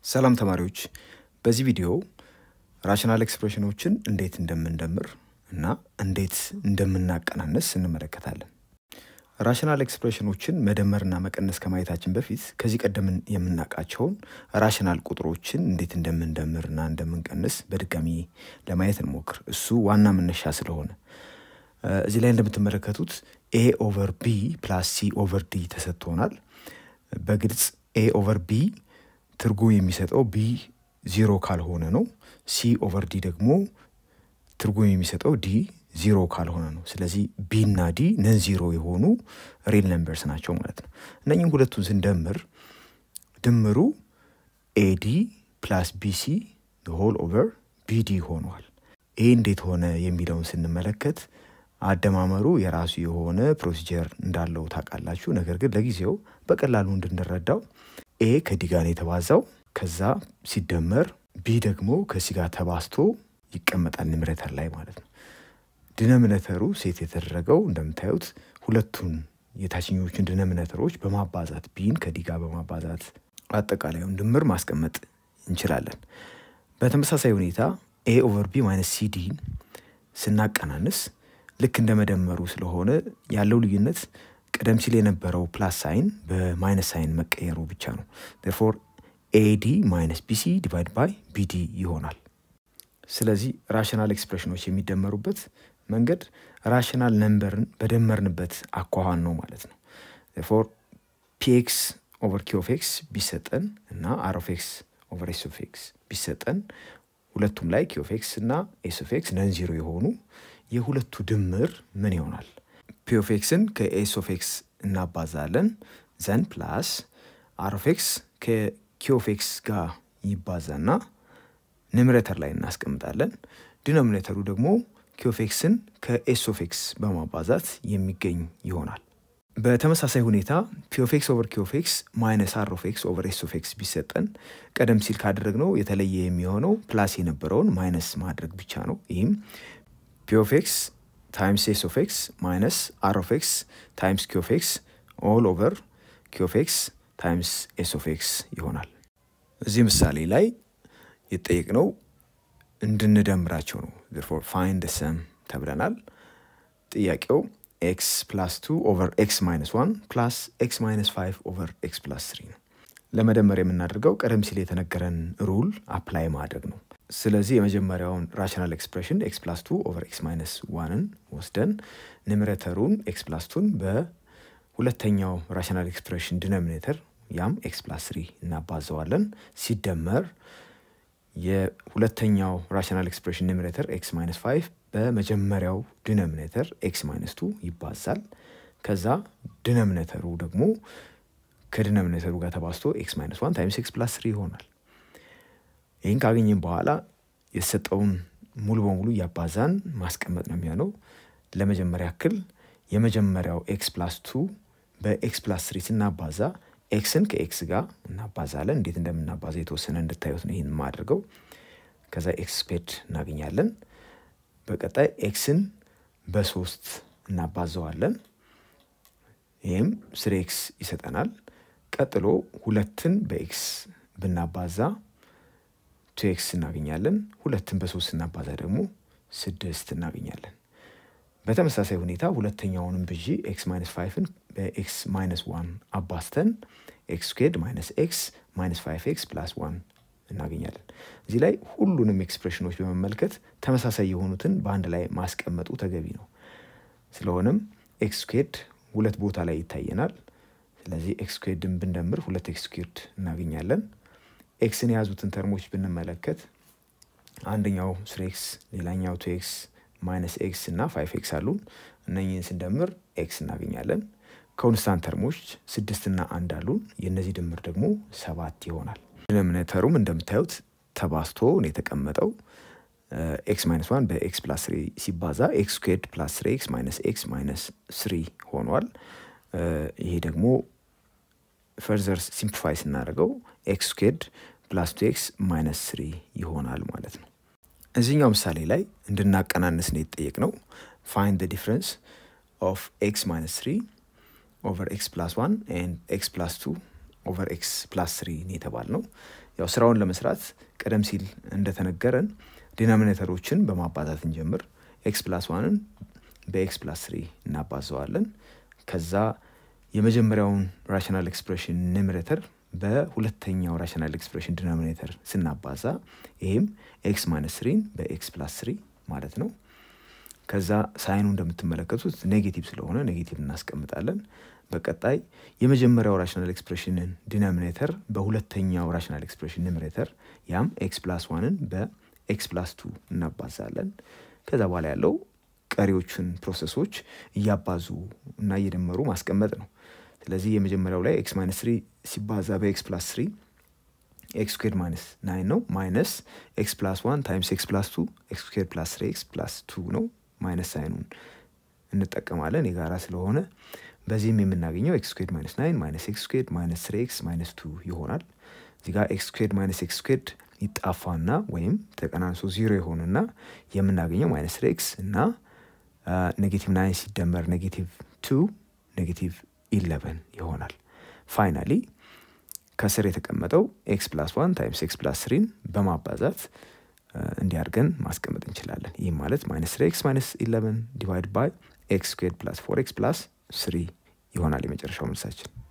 ሰላም ተማሪዎች፣ በዚህ ቪዲዮ ራሽናል ኤክስፕሬሽኖችን እንዴት እንደምንደምር እና እንዴት እንደምናቀናነስ እንመለከታለን። ራሽናል ኤክስፕሬሽኖችን መደመርና መቀነስ ከማየታችን በፊት ከዚህ ቀደም የምናውቃቸውን ራሽናል ቁጥሮችን እንዴት እንደምንደምርና እንደምንቀንስ በድጋሚ ለማየት እንሞክር። እሱ ዋና መነሻ ስለሆነ እዚህ ላይ እንደምትመለከቱት ኤ ኦቨር ቢ ፕላስ ሲ ኦቨር ዲ ተሰጥቶናል። በግልጽ ኤ ኦቨር ቢ ትርጉም የሚሰጠው ቢ ዚሮ ካልሆነ ነው። ሲ ኦቨር ዲ ደግሞ ትርጉም የሚሰጠው ዲ ዚሮ ካልሆነ ነው። ስለዚህ ቢ እና ዲ ነን ዚሮ የሆኑ ሪል ነምበርስ ናቸው ማለት ነው። እነኝም ሁለቱን ስንደምር ድምሩ ኤዲ ፕላስ ቢሲ ሆል ኦቨር ቢዲ ሆኗል። ይህ እንዴት ሆነ የሚለውን ስንመለከት አደማመሩ የራሱ የሆነ ፕሮሲጀር እንዳለው ታውቃላችሁ። ነገር ግን ለጊዜው በቀላሉ እንድንረዳው ኤ ከዲ ጋር ነው የተባዛው። ከዛ ሲደመር ቢ ደግሞ ከሲ ጋር ተባዝቶ ይቀመጣል ኒምሬተር ላይ ማለት ነው። ድነምነተሩ ሴት የተደረገው እንደምታዩት ሁለቱን የታችኞቹን ድነምነተሮች በማባዛት ቢን ከዲ ጋር በማባዛት አጠቃላዩን ድምር ማስቀመጥ እንችላለን። በተመሳሳይ ሁኔታ ኤ ኦቨር ቢ ማይነስ ሲዲን ስናቀናንስ ልክ እንደ መደመሩ ስለሆነ ያለው ልዩነት ቀደም ሲል የነበረው ፕላስ ሳይን በማይነስ ሳይን መቀየሩ ብቻ ነው። ፎር ኤዲ ማይነስ ቢሲ ዲቫይድ ባይ ቢዲ ይሆናል። ስለዚህ ራሽናል ኤክስፕሬሽኖች የሚደመሩበት መንገድ ራሽናል ነምበርን በደመርንበት አኳኋን ነው ማለት ነው። ፎር ፒኤክስ ኦቨር ኪ ኦፍ ኤክስ ቢሰጠን እና አር ኦፍ ኤክስ ኦቨር ኤስ ኦፍ ኤክስ ቢሰጠን ሁለቱም ላይ ኪ ኦፍ ኤክስ እና ኤስ ኦፍ ኤክስ ነን ዚሮ የሆኑ የሁለቱ ድምር ምን ይሆናል? ፒ ኦፍ ኤክስን ከኤስ ኦፍ ኤክስ እናባዛለን ዘን ፕላስ አር ኦፍ ኤክስ ከኪ ኦፍ ኤክስ ጋር ይባዛና ኒምሬተር ላይ እናስቀምጣለን። ዲኖሚኔተሩ ደግሞ ኪ ኦፍ ኤክስን ከኤስ ኦፍ ኤክስ በማባዛት የሚገኝ ይሆናል። በተመሳሳይ ሁኔታ ፒ ኦፍ ኤክስ ኦቨር ኪ ኦፍ ኤክስ ማይነስ አር ኦፍ ኤክስ ኦቨር ኤስ ኦፍ ኤክስ ቢሰጠን ቀደም ሲል ካደረግነው የተለየ የሚሆነው ፕላስ የነበረውን ማይነስ ማድረግ ብቻ ነው። ይህም ፒ ኦፍ ኤክስ ታይምስ ኤስ ኦፍ ኤክስ ማይነስ አር ኦፍ ኤክስ ታይምስ ኪ ኦፍ ኤክስ ኦል ኦቨር ኪ ኦፍ ኤክስ ታይምስ ኤስ ኦፍ ኤክስ ይሆናል። እዚህ ምሳሌ ላይ የተጠየቅነው እንድንደምራቸው ነው። ፎር ፋይንድ ሰም ተብለናል። ጥያቄው ኤክስ ፕላስ ቱ ኦቨር ኤክስ ማይነስ ዋን ፕላስ ኤክስ ማይነስ ፋይቭ ኦቨር ኤክስ ፕላስ ስሪ ነው። ለመደመር የምናደርገው ቀደም ሲል የተነገረን ሩል አፕላይ ማድረግ ነው። ስለዚህ የመጀመሪያውን ራሽናል ኤክስፕሬሽን ኤክስ ፕላስ ቱ ኦቨር ኤክስ ማይነስ ዋንን ወስደን ኒምሬተሩን ኤክስ ፕላስ ቱን በሁለተኛው ራሽናል ኤክስፕሬሽን ዲኖሚኔተር ያም ኤክስ ፕላስ ስሪ እናባዘዋለን። ሲደመር የሁለተኛው ራሽናል ኤክስፕሬሽን ኒምሬተር ኤክስ ማይነስ ፋይቭ በመጀመሪያው ዲኖሚኔተር ኤክስ ማይነስ ቱ ይባዛል። ከዛ ዲኖሚኔተሩ ደግሞ ከዲኖሚኔተሩ ጋር ተባዝቶ ኤክስ ማይነስ ዋን ታይምስ ኤክስ ፕላስ ስሪ ይሆናል። ይህን ካገኘን በኋላ የተሰጠውን ሙሉ በሙሉ እያባዛን ማስቀመጥ ነው የሚሆነው። ለመጀመሪያ ያክል የመጀመሪያው ኤክስ ፕላስ ቱ በኤክስ ፕላስ ስሪ ስናባዛ ኤክስን ከኤክስ ጋር እናባዛለን። እንዴት እንደምናባዛ የተወሰነ እንድታዩት ነው ይህን የማደርገው። ከዛ ኤክስ ስፔድ እናገኛለን። በቀጣይ ኤክስን በሶስት እናባዘዋለን። ይህም ስሪ ኤክስ ይሰጠናል። ቀጥሎ ሁለትን በኤክስ ብናባዛ ቱ ኤክስ እናገኛለን። ሁለትን በሶስት ስናባዛ ደግሞ ስድስት እናገኛለን። በተመሳሳይ ሁኔታ ሁለተኛውንም ብዢ ኤክስ ማይነስ ፋይቭን በኤክስ ማይነስ ዋን አባስተን ኤክስ ስኩዌርድ ማይነስ ኤክስ ማይነስ ፋይቭ ኤክስ ፕላስ ዋን እናገኛለን። እዚህ ላይ ሁሉንም ኤክስፕሬሽኖች በመመልከት ተመሳሳይ የሆኑትን በአንድ ላይ ማስቀመጡ ተገቢ ነው። ስለሆነም ኤክስ ስኩዌርድ ሁለት ቦታ ላይ ይታየናል። ስለዚህ ኤክስ ስኩዌርድን ብንደምር ሁለት ኤክስ ስኩዌርድ እናገኛለን። ኤክስን የያዙትን ተርሞች ብንመለከት አንደኛው ስሪ ኤክስ ሌላኛው ቱ ኤክስ ማይነስ ኤክስ እና ፋይቭ ኤክስ አሉን። እነኝህን ስንደምር ኤክስ እናገኛለን። ኮንስታንት ተርሞች ስድስትና አንድ አሉን። የእነዚህ ድምር ደግሞ ሰባት ይሆናል። ዲኖሚኔተሩም እንደምታዩት ተባዝቶ ነው የተቀመጠው። ኤክስ ማይነስ ዋን በኤክስ ፕላስ ስሪ ሲባዛ ኤክስ ስኩዌርድ ፕላስ ስሪ ኤክስ ማይነስ ኤክስ ማይነስ ስሪ ሆኗል። ይሄ ደግሞ ፈርዘር ሲምፕሊፋይ ስናደርገው ኤክስ ስኩዌርድ ፕላስ ቱ ኤክስ ማይነስ ስሪ ይሆናል ማለት ነው። እዚህኛው ምሳሌ ላይ እንድናቀናንስ ነው የተጠየቅነው። ፋይንድ ዲፍረንስ ኦፍ ኤክስ ማይነስ ስሪ ኦቨር ኤክስ ፕላስ ዋን ኤንድ ኤክስ ፕላስ ቱ ኦቨር ኤክስ ፕላስ ስሪ ነው የተባልነው። ያው ስራውን ለመስራት ቀደም ሲል እንደተነገረን ዲናሚኔተሮችን በማባዛት እንጀምር። ኤክስ ፕላስ ዋንን በኤክስ ፕላስ ስሪ እናባዘዋለን። ከዛ የመጀመሪያውን ራሽናል ኤክስፕሬሽን ኒሜሬተር በሁለተኛው ራሽናል ኤክስፕሬሽን ዲኖሚኔተር ስናባዛ ይህም ኤክስ ማይነስ ስሪን በኤክስ ፕላስ ስሪ ማለት ነው። ከዛ ሳይኑ እንደምትመለከቱት ኔጌቲቭ ስለሆነ ኔጌቲቭ እናስቀምጣለን። በቀጣይ የመጀመሪያው ራሽናል ኤክስፕሬሽንን ዲኖሚኔተር በሁለተኛው ራሽናል ኤክስፕሬሽን ኒሜሬተር ያም ኤክስ ፕላስ ዋንን በኤክስ ፕላስ ቱ እናባዛለን። ከዛ በኋላ ያለው ቀሪዎቹን ፕሮሰሶች እያባዙ እና እየደመሩ ማስቀመጥ ነው። ስለዚህ የመጀመሪያው ላይ ኤክስ ማይነስ ስሪ ሲባዛ በኤክስ ፕላስ ስሪ ኤክስ ስኩዌር ማይነስ ናይን ነው። ማይነስ ኤክስ ፕላስ ዋን ታይምስ ኤክስ ፕላስ ቱ ኤክስ ስኩዌር ፕላስ ስሪ ኤክስ ፕላስ ቱ ነው። ማይነስ ሳይኑን እንጠቀማለን የጋራ ስለሆነ በዚህም የምናገኘው ኤክስ ስኩዌድ ማይነስ ናይን ማይነስ ኤክስ ስኩዌድ ማይነስ ስሪ ኤክስ ማይነስ ቱ ይሆናል። እዚህ ጋር ኤክስ ስኩዌድ ማይነስ ኤክስ ስኩዌድ ይጣፋና ወይም ተቀናንሶ ዚሮ የሆንና የምናገኘው ማይነስ ስሪ ኤክስ እና ኔጌቲቭ ናይን ሲደመር ኔጌቲቭ ቱ ኔጌቲቭ ኢለቨን ይሆናል። ፋይናሊ ከስር የተቀመጠው ኤክስ ፕላስ ዋን ታይምስ ኤክስ ፕላስ ስሪን በማባዛት እንዲያርገን ማስቀመጥ እንችላለን። ይህም ማለት ማይነስ ስሪ ኤክስ ማይነስ ኢለቨን ዲቫይድ ባይ ኤክስ ስኩዌድ ፕላስ ፎር ኤክስ ፕላስ ስሪ ይሆናል የመጨረሻው መልሳችን።